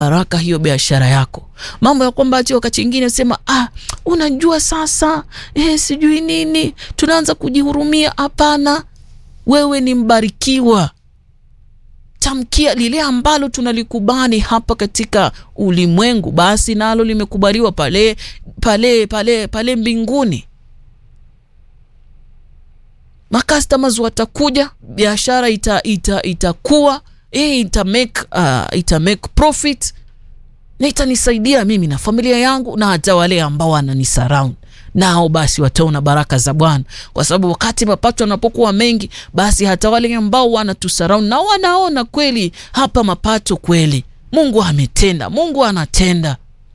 baraka hiyo biashara yako. Mambo ya kwamba ati wakati mwingine sema ah, unajua sasa eh, sijui nini, tunaanza kujihurumia. Hapana, wewe ni mbarikiwa. Tamkia lile ambalo tunalikubali hapa katika ulimwengu, basi nalo limekubaliwa pale pale pale pale mbinguni. Macustomers watakuja, biashara ita, ita, itakuwa eh, ita make, uh, ita make profit na itanisaidia mimi na familia yangu na hata wale ambao wananisurround nao basi wataona baraka za Bwana, kwa sababu wakati mapato yanapokuwa mengi, basi hata wale ambao wanatusurround na wanaona kweli hapa mapato kweli Mungu ametenda, Mungu anatenda.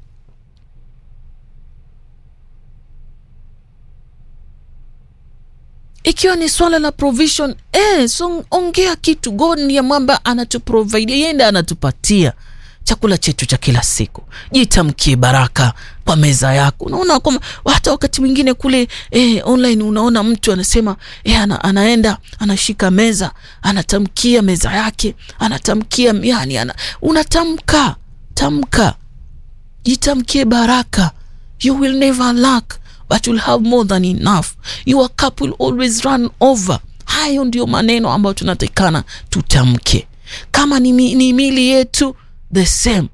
Ikiwa ni swala la provision eh, so ongea kitu. God ndiye mwamba anatuprovidia, yeye ndiye anatupatia chakula chetu cha kila siku. Jitamkie baraka kwa meza yako. Unaona kwamba hata wakati mwingine kule eh, online unaona mtu anasema eh, ana, anaenda anashika meza anatamkia meza yake anatamkia yani ana, unatamka tamka, jitamkie baraka. You will never lack but you'll have more than enough. Your cup will always run over. Hayo ndio maneno ambayo tunatakikana tutamke. Kama ni, ni mili yetu the same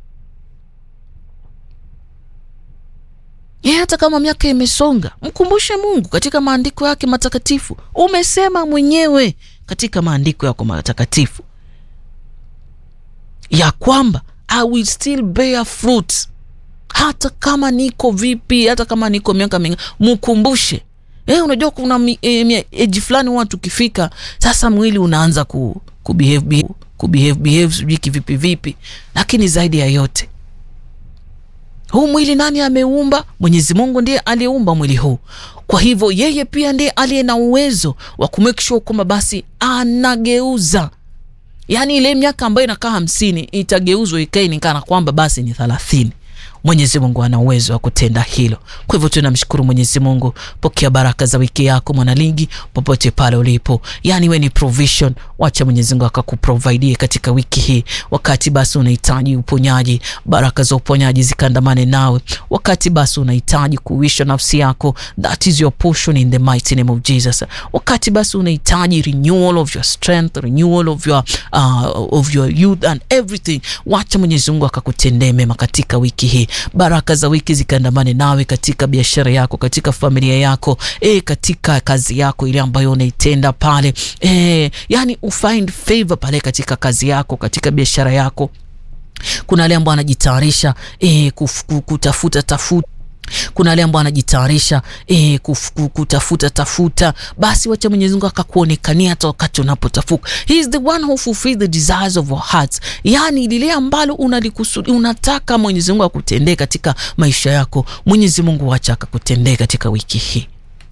ye, hata kama miaka imesonga, mkumbushe Mungu katika maandiko yake matakatifu. Umesema mwenyewe katika maandiko yako matakatifu ya kwamba I will still bear fruit, hata kama niko vipi, hata kama niko miaka mingi, mkumbushe. Eh, unajua kuna eji e, fulani watu ukifika sasa mwili unaanza ku, ku behave, behave kubehave behave sijui kivipi vipi, lakini zaidi ya yote huu mwili nani ameumba? Mwenyezi Mungu ndiye aliyeumba mwili huu. Kwa hivyo yeye pia ndiye aliye na uwezo wa kumake sure kwamba basi anageuza, yaani ile miaka ambayo inakaa hamsini itageuzwa ikae ni kana kwamba basi ni thelathini. Mwenyezi Mungu ana uwezo wa kutenda hilo. Kwa hivyo tunamshukuru Mwenyezi Mungu. Pokea baraka za wiki yako mwanaligi, popote pale ulipo, yani we ni provision. Wacha Mwenyezi Mungu akakuprovidie katika wiki hii. Wakati basi unahitaji uponyaji, baraka za uponyaji zikandamane nawe. Wakati basi unahitaji kuisha nafsi yako, that is your portion in the mighty name of Jesus. Wakati basi unahitaji renewal of your strength, renewal of your, uh, of your youth and everything, wacha Mwenyezi Mungu akakutendee mema katika wiki hii. Baraka za wiki zikaandamane nawe katika biashara yako, katika familia yako, e, katika kazi yako ile ambayo unaitenda pale, e, yani ufind favor pale katika kazi yako, katika biashara yako. Kuna wale ambao wanajitayarisha e, kutafuta tafuta kuna wale ambao anajitayarisha eh, kutafuta tafuta, basi wacha Mwenyezi Mungu akakuonekania hata wakati unapotafuta. He is the one who fulfill the desires of our hearts, yani lile ambalo unalikusudi unataka Mwenyezi Mungu akutendee katika maisha yako, Mwenyezi Mungu wacha akakutendee katika wiki hii.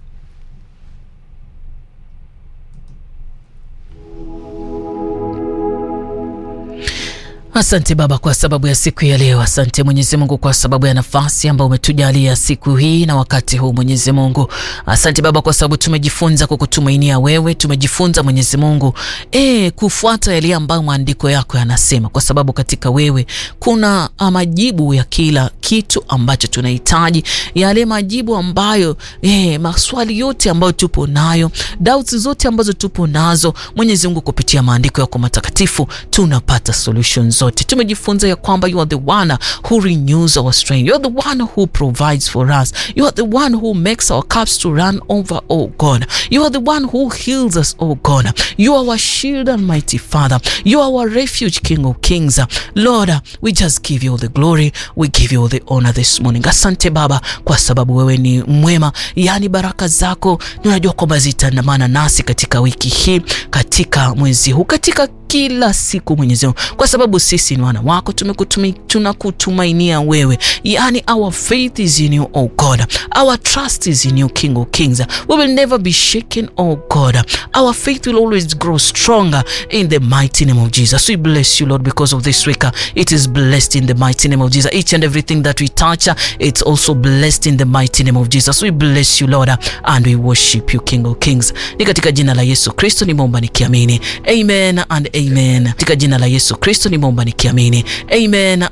Asante Baba kwa sababu ya siku ya leo. Asante Mwenyezi Mungu kwa sababu ya nafasi ambayo umetujalia siku hii na wakati huu Mwenyezi Mungu. Asante Baba kwa sababu tumejifunza kukutumainia wewe, tumejifunza Mwenyezi Mungu e, kufuata yale ambayo maandiko yako yanasema, kwa sababu katika wewe kuna majibu ya kila kitu ambacho tunahitaji, yale majibu ambayo e, maswali yote ambayo tupo nayo, doubts zote ambazo tupo nazo Mwenyezi Mungu, kupitia maandiko yako matakatifu tunapata solutions zote. Tumejifunza ya kwamba you are the one who renews our strength. You are the one who provides for us. You are the one who makes our cups to run over, oh God. You are the one who heals us, oh God. You are our shield and mighty Father. You are our refuge, King of Kings. Lord, we just give you all the glory. We give you all the honor this morning. Asante Baba kwa sababu wewe ni mwema, yaani baraka zako ninajua kwamba zitaandamana nasi katika wiki hii, katika mwezi huu, katika kila siku Mwenyezi Mungu, kwa sababu sisi ni wana wako, tunakutumainia wewe, yani our faith is in you oh God, our trust is in you King of Kings. We will never be shaken oh God, our faith will always grow stronger in the mighty name of Jesus. We bless you Lord because of this week, it is blessed in the mighty name of Jesus. Each and everything that we touch, it's also blessed in the mighty name of Jesus. We bless you Lord and we worship you King of Kings. Ni katika jina la Yesu Kristo nimeomba nikiamini, amen and amen. Katika jina la Yesu Kristo nimeomba nikiamini, amen